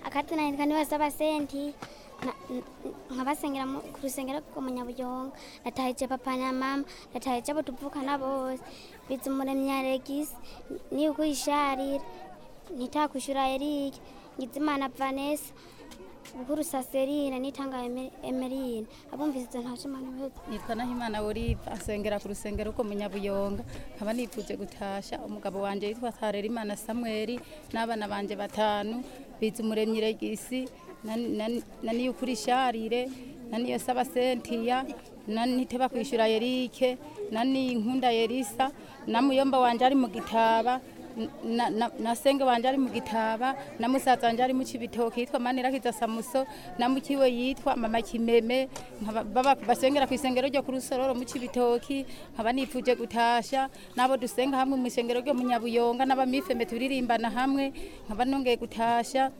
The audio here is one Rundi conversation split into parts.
akazina nitwa nibasaba senti na- n- nkabasengera mu- ku rusengero rwo mu nyabuyonga natahije papa na mama natahije abo tuvukana bose biza umuremyi alegisi niyuko isharira nitakwishura erike ngizimana vanessa bukuru saserine nitanga Eme- emerine abumvise izo ntashimana bose nitwa nahimana olive asengera ku rusengero rwo mu nyabuyonga nkaba nifuje gutasha umugabo wanje yitwa harerimana samweli n'abana banje batanu biza umuremyi regisi na- na- na niyukuri sharire na niyo saba sentiya na niteba kwishura yerike na ninkunda yerisa na muyomba wanje ari mu gitaba na, na, na senge wanje ari mu gitaba na musaza wanje ari mu cibitoki yitwa manirakiza samuso na mukiwe yitwa mama kimeme nkaba- baba basengera ku isengero ryo ku rusororo mu cibitoki nkaba nifuje gutasha nabo dusenga hamwe mu isengero ryo mu nyabuyonga n'abamifeme turirimbana hamwe nkaba nongeye gutasha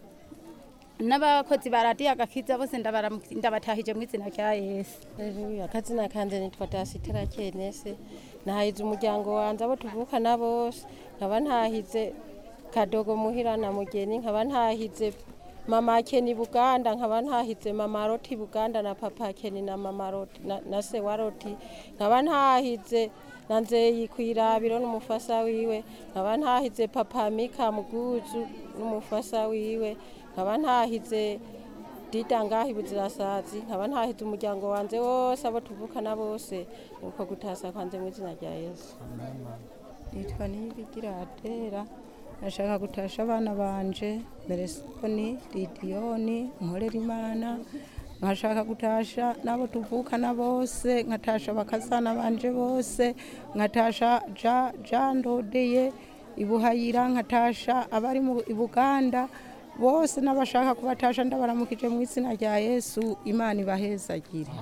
n'abakozi ba radiyo agakiza bose ndabaramu- ndabatahije mu izina rya yesu Haleluya akazina kanje nitwa Dasitera Kenese nahize umuryango wanje abo tuvukana bose nkaba ntahize kadogo muhira na mugeni nkaba ntahize mama Keni Buganda nkaba ntahize mama Roti Buganda na papa Keni na mama Roti na, na se wa Roti nkaba ntahize na nzeyi kwirabiro n'umufasa wiwe nkaba ntahize papa Mika Muguzu n'umufasa wiwe nkaba ntahize dida ngaho ibuzirasazi nkaba ntahize umuryango wanje wose abo tuvukana bose nuko gutasa kwanje mu izina rya yesu nitwa niyibigira adera nashaka gutasha abana banje beresoni lidiyoni nkorera imana nkashaka gutasha n'abo tuvukana bose nkatasha bakazana banje bose nkatasha ja ja ndodeye ibuhayira nkatasha abari mu i buganda bose n'abashaka kubatasha ndabaramukije mu izina rya yesu imana ibahezagire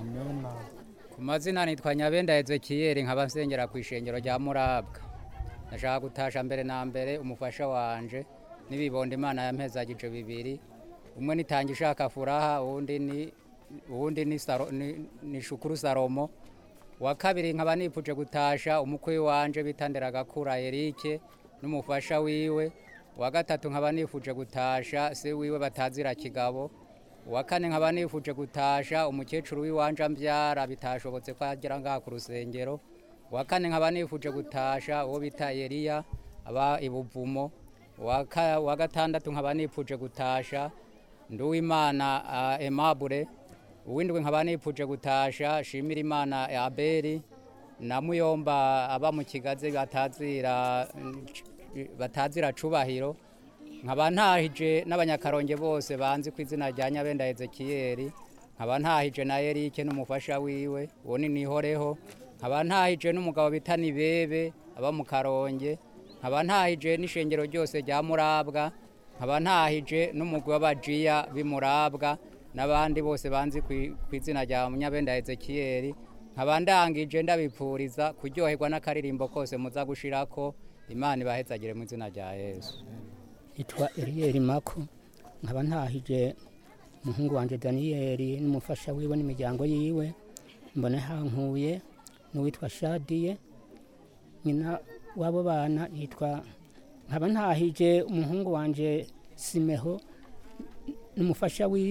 ku mazina nitwa nyabenda ezekiyeri nkaba nsengera ku ishengero rya murabwa ndashaka gutasha mbere na mbere umufasha wanje n'ibibondo imana yampezagije bibiri umwe nitanga ishaka furaha uwundi ni uwundi ni, Saro- ni, ni shukuru salomo wa kabiri nkaba nipfuje gutasha umukwe wanje bitandera gakura erike n'umufasha wiwe wa gatatu nkaba nifuje gutasha se wiwe batazira kigabo uwa kane nkaba nifuje gutasha umukecuru w'iwanje ambyara bitashobotse ko agera ngaha ku rusengero uwa kane nkaba nifuje gutasha uwo bita Eliya aba ibuvumo uwa ka- uwa gatandatu nkaba nifuje gutasha nduwimana uh, Aimable uwindwi nkaba nifuje gutasha shimira imana Abeli na muyomba aba mu kigazi batazira batazira cubahiro nkaba ntahije n'abanyakaronge bose banzi ku izina rya nyabenda ezekiyeri nkaba ntahije na erike n'umufasha wiwe uwo ni nihoreho nkaba ntahije n'umugabo bita nibebe aba mu karonge nkaba ntahije n'ishengero ryose rya murabwa nkaba ntahije n'umugwi w'abajiya b'imurabwa n'abandi bose banzi ku- ku izina rya nyabenda ezekiyeri nkaba ndangije ndabipfuriza kuryoherwa n'akaririmbo kose muza gushirako imana ibahezagire mu izina rya yesu yitwa Eliel Mako nkaba ntahije umuhungu wanje Daniyeli n'umufasha wiwe n'imiryango yiwe mbona hankuye n'uwitwa Shadiye nyina w'abo bana yitwa nkaba ntahije umuhungu wanje Simeho n'umufasha wiwe